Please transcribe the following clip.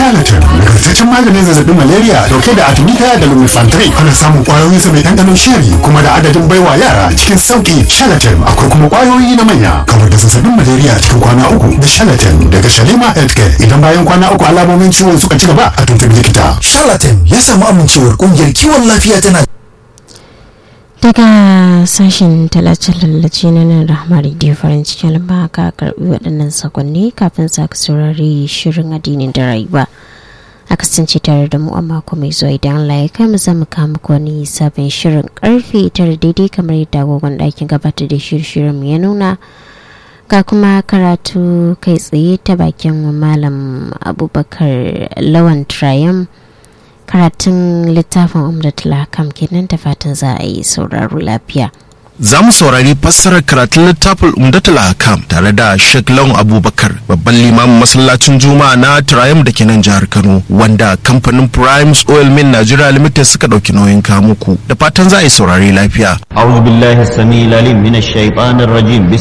charlatan nagartaccen maganin zazzabin malaria dauke da artemisia da lumefantrine ana samun kwayoyin sa mai ɗanɗanon sheri kuma da adadin baiwa yara cikin sauki charlatan akwai kuma kwayoyi na manya kamar da zazzabin malaria cikin kwana uku da charlatan daga shalima healthcare idan bayan kwana uku alamomin ciwon suka ci gaba a tuntubi likita charlatan ya samu amincewar kungiyar kiwon lafiya tana daga sashen tallace-tallace na nan rahama radio farin cikin lamba ka karbi waɗannan sakonni kafin sa ka saurari shirin addinin da rayuwa a kasance tare da mu a mako mai zuwa idan Allah ya kai mu zama kama wani sabon shirin karfe tara daidai kamar yadda agogon ɗakin gabatar da shirin mu ya nuna ga kuma karatu kai tsaye ta bakin malam abubakar lawan triumph karatun littafin umdatul hakam kenan da fatan za a yi sauraro lafiya za mu saurari fassarar karatun littafin umdatul hakam tare da Sheikh Lawan Abubakar babban limamin masallacin Juma'a na Triumph da ke nan jihar Kano wanda kamfanin Primes Oil Mill Nigeria Limited suka dauki nauyin kamuku da fatan za a yi saurari lafiya أعوذ بالله السميع العليم من الشيطان الرجيم بسم